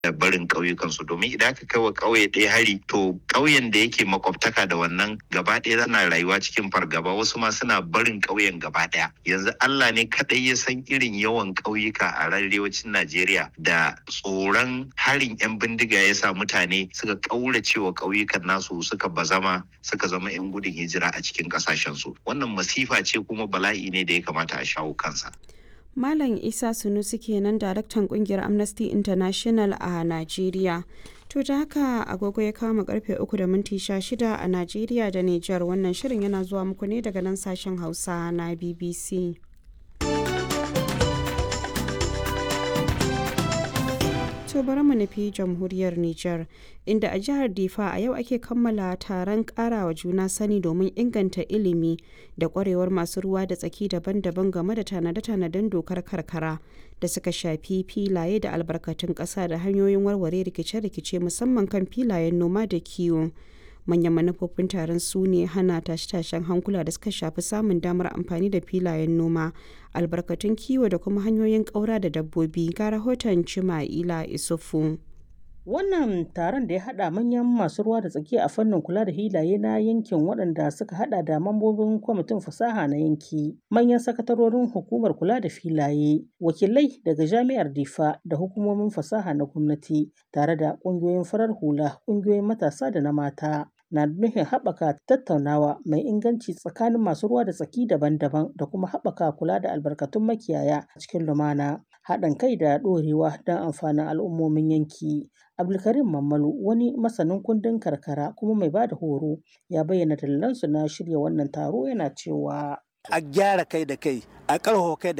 da barin ƙauyukansu domin idan aka kai wa ƙauye ɗaya hari to ƙauyen da yake makwabtaka da wannan gaba ɗaya zana rayuwa cikin fargaba wasu ma suna barin ƙauyen gaba ɗaya yanzu Allah ne kaɗai ya san irin yawan ƙauyuka a arewacin Najeriya da tsoron harin 'yan bindiga ya sa mutane suka ƙaurace wa ƙauyukan nasu suka bazama suka zama 'yan gudun hijira a cikin ƙasashensu wannan masifa ce kuma bala'i ne da ya kamata a shawo kansa. Malam Isa Sunusi kenan daraktan kungiyar Amnesty International a Najeriya. To ta haka agogo ya kama karfe uku da minti shida a Najeriya da Nijar wannan shirin yana zuwa muku ne daga nan sashen Hausa na BBC. To bari mu nufi jamhuriyar Nijar, inda a jihar Difa a yau ake kammala taron karawa juna sani domin inganta ilimi da kwarewar masu ruwa da tsaki daban-daban game da tanade-tanaden dokar karkara da suka shafi filaye da albarkatun ƙasa da hanyoyin warware rikice-rikice musamman kan filayen noma da kiwo. manyan manufofin taron su ne hana tashe-tashen hankula da suka shafi samun damar amfani da filayen noma albarkatun kiwo da kuma hanyoyin ƙaura da dabbobi ga rahoton cima'ila isufu Wannan taron da ya haɗa manyan masu ruwa da tsaki a fannin kula da hilaye na yankin waɗanda suka haɗa da mambobin kwamitin fasaha na yanki, manyan sakatarorin hukumar kula da filaye, wakilai daga jami'ar Difa da hukumomin fasaha na gwamnati, tare da ƙungiyoyin farar hula, ƙungiyoyin matasa da na mata. na nufin haɓaka tattaunawa mai inganci tsakanin masu ruwa da tsaki daban-daban da kuma haɓaka kula da albarkatun makiyaya a cikin lumana haɗin kai da ɗorewa don amfanin al'ummomin yanki abdulkarim mammalu wani masanin kundin karkara kuma mai ba da horo ya bayyana dalilansu na shirya wannan taro yana cewa a gyara kai da kai a ƙarfafa kai